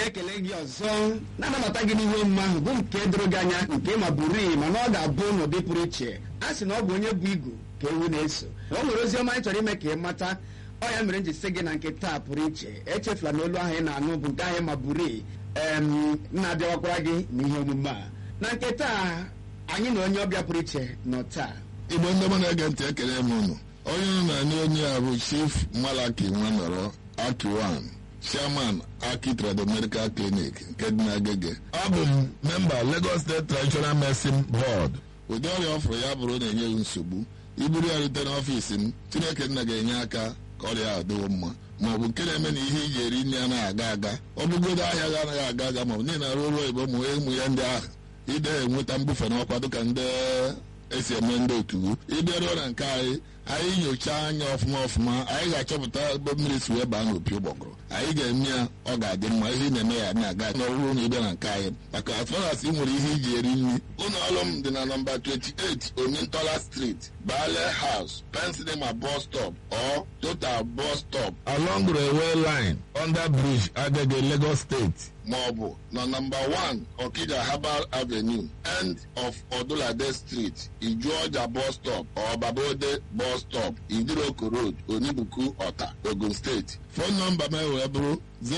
anyị ekele gị ọzọ na-anabata gị n'ihe omume ahụ bụ nke doro gị anya nke ma buru mana ọ ga-abụ n'ụdị pụrụ iche a sị na ọ bụ onye bụ igu ka ewu na-eso o nwere ozi ọma anyị chọrọ ime ka ị mata ọ ya mere m ji sị gị na nke taa pụrụ iche echefula na olu ahụ ị na-anụ bụ nke ahụ ma buru em na-abịawakwara gị n'ihe omume a na nke taa anyị na onye ọbịa pụrụ iche nọ taa igbo ndị ọma na-ege ntị ekele m unu onye unu na-anị onye a bụ chief malaki nwanọrọ akiwan chairman aki trado medical clinic nke dị n'agege abụ m memba lagos state traditional medicine board ụdị ọrịa ọfụrụ ya bụrụ na-enye gị nsogbu iburu ya rute n'ọfiisi m chineke nna ga-enye aka ka ọrịa ahụ dịwo mma ma ọ bụ nke na-eme na ihe iji eri nri anaghị aga aga ọ bụgodo ahịa gị anaghị aga aga ma ọ bụ niile arụ ọrụ oyibo ma ụmụ ya ndị ahụ ide enweta mbufe n'ọkwa dịka ndị esi eme ndị otu ịbịaruo na nke anyị anyị nyochaa anya ọfụma ọfụma anyị ga-achọpụta ebe mmiri si wee baa n'opi ụgbọgụrụ anyị ga-eme ya ọ ga-adị mma ihe ị na-eme ya na-aga n'ọrụ na ịbịa na nke anyị maka atụras ị nwere ihe iji eri nri ụlọ ọrụ m dị na nọmba 28 omintola street bale house pensinema bus stop or total bus stop along railway line under bridge agege lagos state ma ọ bụ na nọmba 1 okija herbal avenue end of odulade street ijuọja bus stop or babode bus stop idiroko road onibuku ọta ogun steeti fon nọmba m wee bụrụ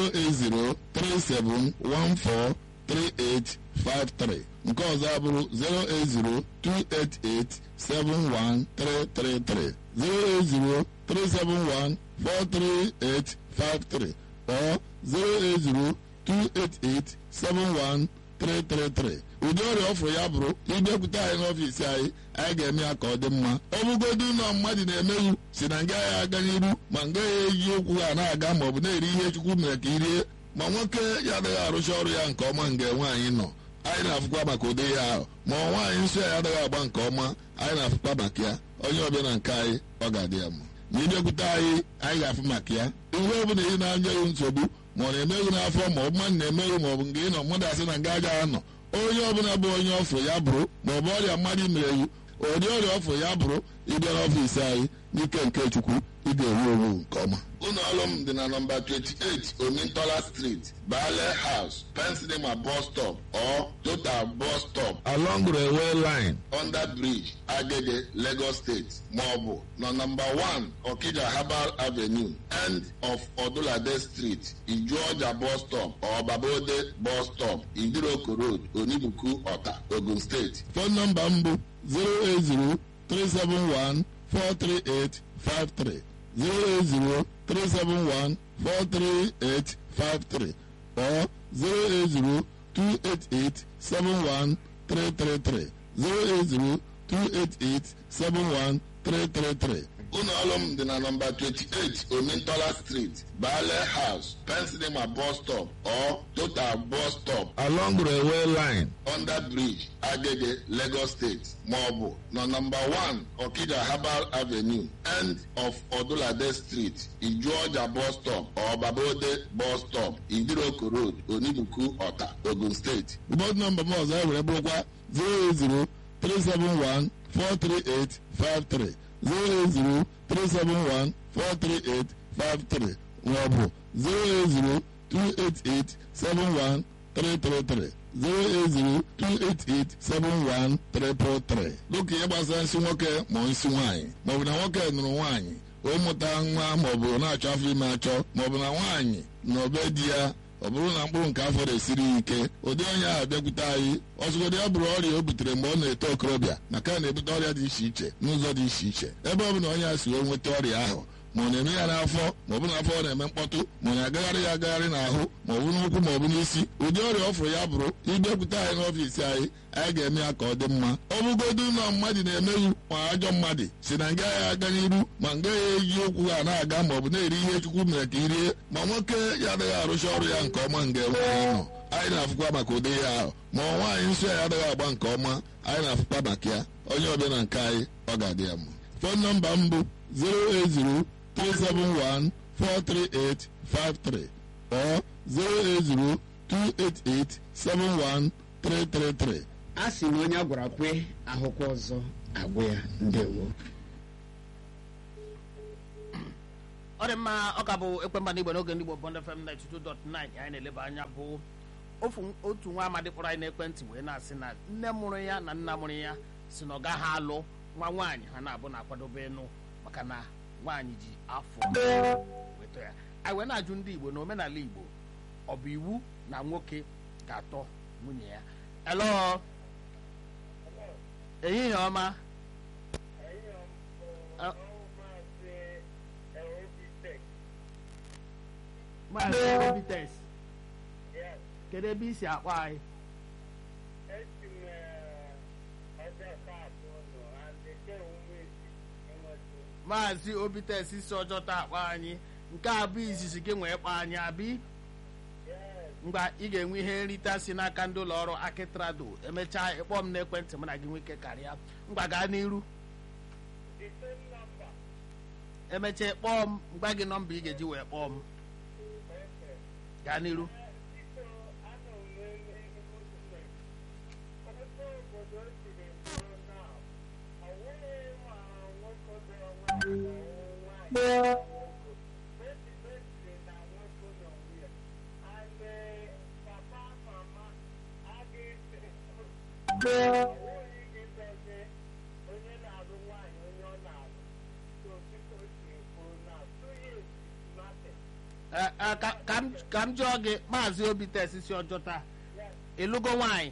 08037143853 nke ọzọ abụrụ 08028871333 08037143853 or 080 288-71333 ụdị ọrịa ọfụrụ ya bụrụ ịbịakwute anyị n'ọfiisi anyị anyị ga-eme ya ka ọ dị mma ọ bụgodu ụlọ mmadụ na-emeghu si na nga ya aga n'iru ma nga ya eji okwu ha na-aga ma ọ bụ na-eri ihe chukwu mere ka irie ma nwoke ya adịghị arụcha ọrụ ya nke ọma nga nwaanyị nọ anyị na-afụkwa maka ụdị ihe ahụ ma nwaanyị nsọ ya adịghị agba nke ọma anyị na-afụkwa maka ya onye ọbịa na nke anyị ọ ga-adị ya mma ma ịbịakwute anyị anyị ga-afụ maka ya ihe ọ bụla ị na-anya ya nsogbu ma ọ na-emeghị n'afọ ma ọ bụ mmadụ na-emeghị ma ọ bụ nke ị nọ mmadụ asị na nga agaghị anọ onye ọbụla bụ onye ọfụ ya bụrụ ma ọ bụ ọrịa mmadụ mere iwu ụdị ọrịa ọfụ ya bụrụ ịbịa n'ọfiisi anyị n'ike nke chukwu ị ga-ewu ewu nke ọma ụlọ ọrụ m dị na nọmba 28 omintola street bale house pensinema bus stop or total bus stop along railway line under bridge agege lagos state ma ọ bụ na nọmba 1 okija herbal avenue end of odulade street ijuọja bus stop or babode bus stop idiroko road onibuku ọta ogun steeti fon nọmba m bụ 080 371 43853 08037143853 or 08028871333 08028871333 ụlọ ọrụ m dị na nọmba 28 omintola street bale house pensinema bus stop or total bus stop along railway line under bridge agege lagos state ma ọ bụ na nọmba 1 okija herbal avenue end of odulade street ijuọja bus stop or babode bus stop idiroko road onibuku ọta ogun steeti bọd nọmba m ọzọ ewere bụrụkwa 080 371 43853 08037143853 maọbụ 08028871333 08028871333 dịka ihe gbasara nsị nwoke ma nsị nwaanyị maọbụ na nwoke nụrụ nwaanyị o mụta nwa maọbụ na-achọ afọ ime achọ maọbụ na nwaanyị na obe di ya ọ bụrụ na mkpụrụ nke afọ na-esiri ya ike ụdị onye ahụ bịakwute anyị ọzụgodị ya bụrụ ọrịa o butere mgbe ọ na-eto okorobịa maka na na-ebute ọrịa dị iche iche n'ụzọ dị iche iche ebe ọ bụla onye a si wee nweta ọrịa ahụ ma ọ na-eme ya n'afọ ma ọ bụ n'afọ ọ na-eme mkpọtụ ma ọ na-agagharị ya agagharị n'ahụ ma ọ bụ n'ụkwụ ma ọ bụ n'isi ụdị ọrịa ọ fụrụ ya bụrụ ịbịakwute anyị n'ọfiisi anyị anyị ga-eme ya ka ọ dị mma ọ bụgodu ụlọ mmadụ na-emeghu ma ajọ mmadụ si na nga ya aga n'iru ma nga ya eji okwu ha na-aga ma ọ bụ na-eri ihe chukwu mere ka irie ma nwoke ya adịghị arụcha ọrụ ya nke ọma nga nwaanyị nọ anyị na-afụkwa maka ụdị ya ahụ ma nwaanyị nsọ ya adịghị agba nke ọma anyị na-afụkwa maka ya onye ọbịa na nke anyị ọ ga-adị ya mma fon nọmba m bụ 080 371 43853 or 080 288 71333 a sị na onye a gwara kwe ahụkwa ọzọ agwụ ya ndewo ọ dị mma ọ ka bụ ekwemba n'igbo n'oge ndị igbo bond fm 92.9 anyị na-eleba anya bụ ofu otu nwa amadi kpọrọ anyị n'ekwentị wee na-asị na nne mụrụ ya na nna mụrụ ya si na ọ gaghị alụ nwa nwaanyị ha na-abụ na-akwadobe ịnụ maka na nwaanyị ji afọ weta ya anyị wee na-ajụ ndị igbo na omenala igbo ọ bụ iwu na nwoke ga-atọ nwunye ya elo ehihie ọma Ah. maazị obites kedu ebe i si akpọ anyị maazị obites si ọjọta akpọ anyị nke a bụ izizi gị nwee kpọ anyị abi mgba ị ga-enwe ihe nrite si n'aka ndị ụlọ ọrụ akitrado emechaa ịkpọ m n'ekwentị mụ na gị nwike karịa mgba gaa n'iru emechaa kpọọ m gwa gị nọmba ị ga-eji wee kpọọ m gaa n'iru Eh, eh, ka- ka m- ka m jụọ gị maazị obites si ọjọta ịlụgo nwaanyị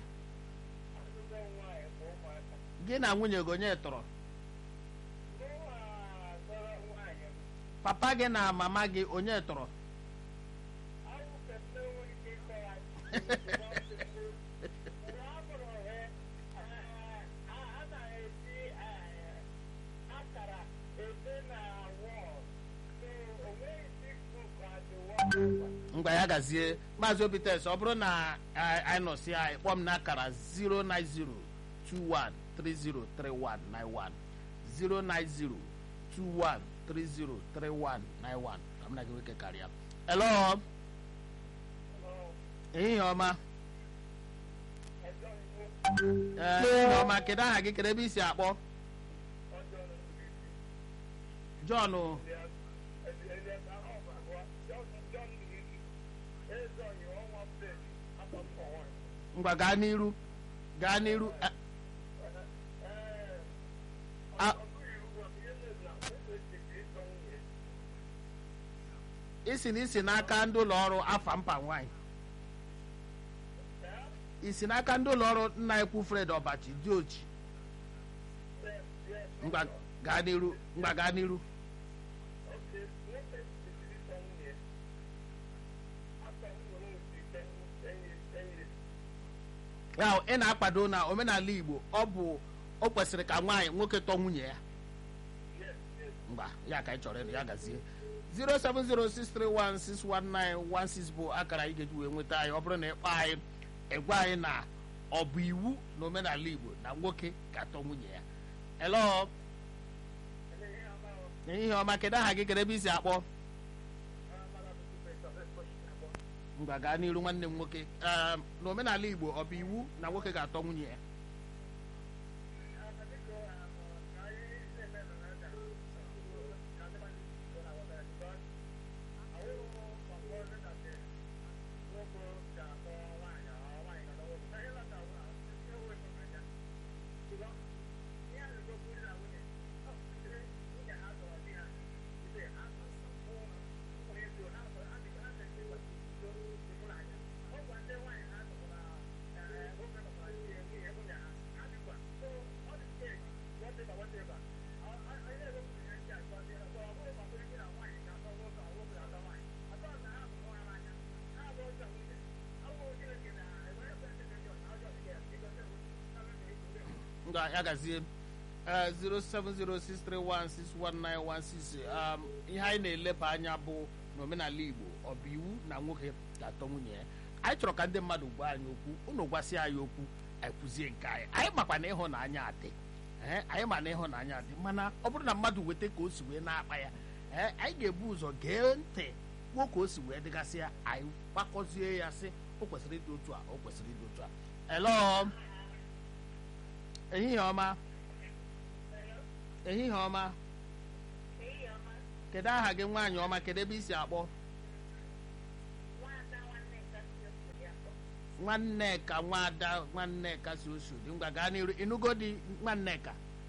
gị na nwunye gị onye tọrọ papa gị na mama gị onye tọrọ ngwa ya gazie maazị obites ọ bụrụ na eh, anyị nọsi anyị kpọọ m n'akara 09021303191 09021303191 ka m na gị nwoke karịa elo ehihie ọma ee ehihie ọma kedu aha gị kedu ebe i si akpọ John ngwa gaa n'iru gaa n'iru eh, ah, isi na isi n'aka ndị ụlọ ọrụ afa mpa nwanyị isi n'aka ndị ụlọ ọrụ nna ekwu fred ọbachi dị ochi ngwa gaa n'iru ngwa gaa n'iru ya ị na-akwado na omenala igbo ọ bụ o kwesịrị ka nwaanyị nwoke tọọ nwunye ya mba ya ka anyị chọrọ ịnụ ya gazie 07063161916 bụ akara anyị ga-eji wee nweta anyị ọ bụrụ na ịkpọ anyị ịgwa anyị na ọ bụ iwu na omenala igbo na nwoke ga-atọ nwunye ya elo ehihie ọma kedu aha gị kedu ebe i si akpọ ngwa gaa n'iru nwanne m nwoke Ee, na omenala igbo ọ bụ iwu na nwoke ga-atọ nwunye ya ngwa ya gazie eh, 07063161916 um, ihe anyị na-eleba anya bụ na omenala igbo ọ bụ iwu na nwoke ga-atọ nwunye ya anyị chọrọ ka ndị mmadụ gwa anyị okwu unu gwasị anyị okwu anyị kwuzie nke anyị anyị makwa na ịhụnanya adị ee anyị ma na ịhụnanya adị mana ọ bụrụ na mmadụ weta ka o si wee na-akpa ya ee anyị ga-ebu ụzọ gee ntị kwuo ka o si wee dịgasị ya anyị gbakọzie ya sị o kwesịrị ịdị otu a o kwesịrị ịdị otu a elo ehihie ọma ehihie ọma kedu aha gị nwaanyị ọma kedu ebe isi akpọ nwanneka nwada nwanneka si osodi ngwa gaa n'iru ịnụgo di nwanneka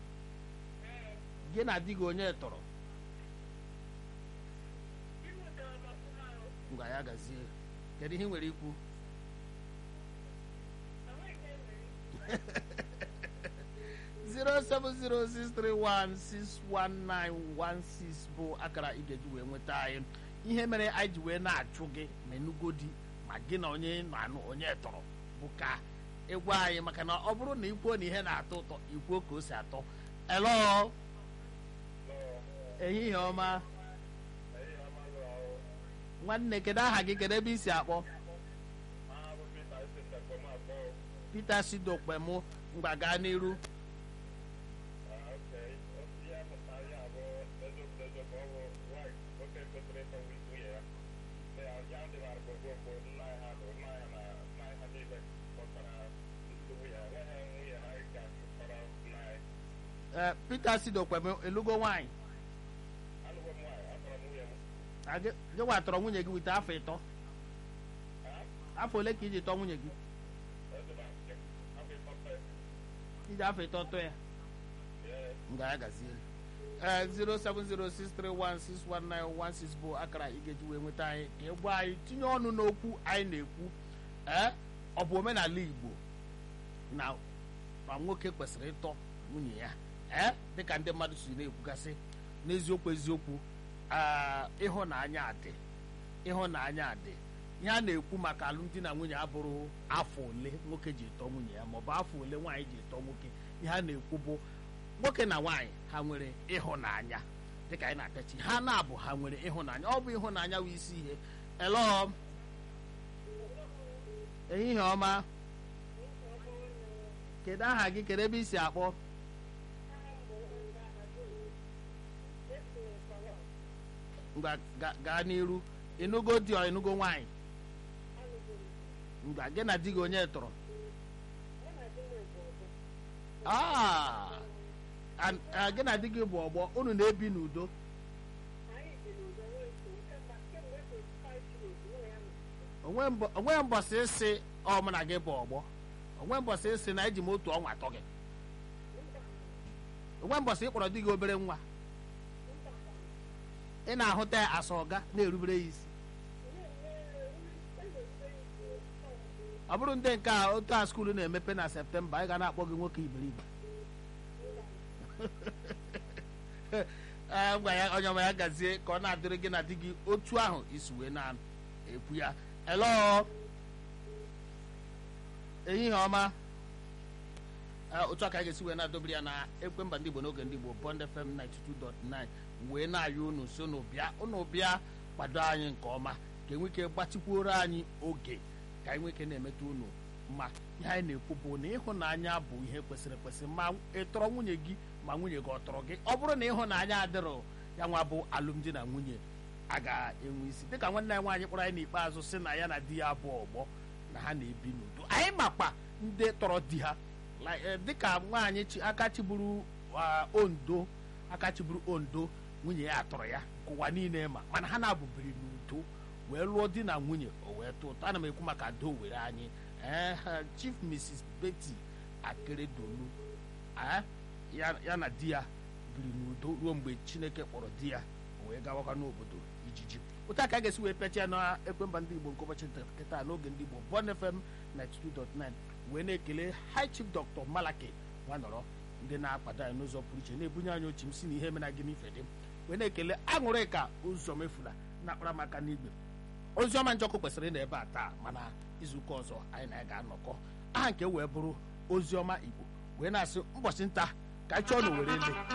gị na di gị onye tọrọ ngwa ya gazie kedu ihe ị nwere ikwu zero seven zero six three one six one nine one six bụ akara ị ga-eji wee nweta anyị ihe mere anyị ji wee na-achụ gị ma enugo di ma gị na onye na-anụ onye tọrọ bụ ka ịgwa anyị maka na ọ bụrụ na ikwuo na ihe na-atọ ụtọ ikwuo ka o si atọ elo ehihie ọma nwanne kedu aha gị kedu ebe i si akpọ peter sidokpemụ mgba gaa n'iru ee peter sidokpemụ elugo nwaanyị Na gị gị nwa tọrọ nwunye gị wite afọ ịtọ afọ ole ka iji tọọ nwunye gị iji afọ ịtọ tọọ ya nga ya gazie ee 07063161916 bụ akara ị ga-eji wee nweta anyị ka ị gwa anyị tinye ọnụ n'okwu anyị na-ekwu ee ọ bụ omenala igbo na ma nwoke kwesịrị ịtọ nwunye ya ee dịka ndị mmadụ si na-ekwugasị n'eziokwu eziokwu aa ịhụnanya dị ịhụnanya dị ihe a na-ekwu maka alụmdi na nwunye abụrụ afọ ole nwoke ji tọọ nwunye ya maọbụ afọ ole nwaanyị ji tọọ nwoke ihe a na-ekwu bụ nwoke na nwaanyị ha nwere ịhụnanya dịka anyị na-akachi ha na-abụ ha nwere ịhụnanya ọ bụ ịhụnanya bụ isi ihe elo ehihie ọma kedu aha gị kedu ebe i si akpọ ngwa ga- gaa n'iru ịnụgo di ọ ịnụgo nwaanyị ngwa gị na di gị onye tọrọ Ah, an- ah, gị na di gị bụ ọgbọ unu na-ebi n'udo onwe mbọ- onwe mbọsị ịsị ọ mụ na gị bụ ọgbọ onwe mbọsị ịsị na eji m otu ọnwa atọ gị onwe mbọsị ịkpọrọ di gị obere nwa ị na-ahụta ya asa ọga na-erubere ya isi ọ bụrụ ndị nke a otu a skuulu na-emepe na septemba anyị ga na-akpọ gị nwoke iberibe ee gwa ya onye ọma ya gazie ka ọ na-adịrị gị na di gị otu ahụ isi wee na-ekwu ya elo ehihie ọma Ee, otu a ka anyị ga-esi wee na-adọbiri ya na ekwe mba ndị igbo n'oge ndị igbo bond fm 92.9 wee na-ayọ unu so unu bịa unu bịa kwado anyị nke ọma ka enwe ike gbatịkwuoro anyị oge ka anyị nwee ike na-emeta unu ma ihe anyị na-ekwu bụ na ịhụnanya bụ ihe kwesịrị ekwesị ma ị tọrọ nwunye gị ma nwunye gị ọ tọrọ gị ọ bụrụ na ịhụnanya adịrọ ya nwa bụ alụmdi na nwunye a ga-enwe isi dịka nwanne anyị nwaanyị kpọrọ anyị n'ikpeazụ sị na ya na di ya bụ ọgbọ na ha na-ebi n'udo anyị makwa ndị tọrọ di ha like, eh, dịka nwaanyị chi- aka chiburu ah, ondo aka chiburu ondo nwunye ya atọrọ ya nke ụwa niile ma mana ha na-abụbiri n'udo wee lụọ di na nwunye o wee tụọ ụtọ ana m ekwu maka do were anyị ee ha, chief mrs betty akeredolu eh, ya ya na di ya biri n'udo ruo mgbe chineke kpọrọ di ya o wee gawakwa n'obodo ijiji otu a ka a ga-esi wee pechia na ekwemba ndị igbo nke ụbọchị nkịta n'oge ndị igbo bon fm 92.9 wee na-ekele high chief dr malaki nwanọrọ ndị na-akwado anyị n'ụzọ pụrụ iche na-ebunye anyị ochi m si na ihe mena gị n'ife dị wee na-ekele aṅụrị ka ụzọ mefula na-akpara m aka n'igwe oziọma njọkụ kwesịrị na ebe a taa mana izuụka ọzọ anyị na ya ga-anọkọ aha nke wee bụrụ oziọma igbo wee na-asị ụbọchị nta ka anyị chọọ na were ele